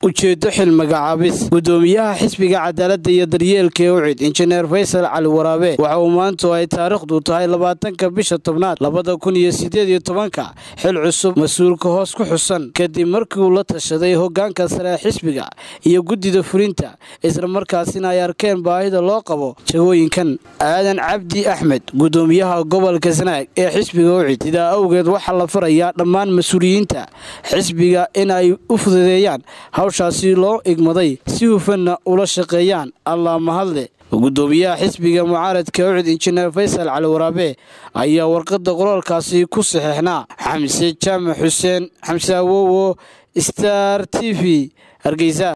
ujeedo xil magacaabis gudoomiyaha xisbiga cadaaladda iyo daryeelka ee ucid injineer faysal cali waraabe waxa uu maantu ay taariikhdu tahay labaatanka bisha tobnaad labada kun iyo sideed iyo tobanka xil cusub mas-uulka hoos ku xusan kadib markii uu la tashaday hogaanka sare ee xisbiga iyo guddida fulinta islamarkaasina ay arkeen baahida loo qabo jagooyinkan aadan cabdi axmed gudoomiyaha gobolka sanaag ee xisbiga ucid sidaa awgeed waxaa la farayaa dhammaan mas-uuliyiinta xisbiga in ay u fududeeyaan hawshaasi loo igmaday si hufanna ula shaqeeyaan allaa mahadle gudoomiyaha xisbiga mucaaradka ucid injineer faysal cali waraabe ayaa warqadda qoraalkaasi ku saxeexnaa xamse jaamac xuseen xamse awowo star t v hargeysa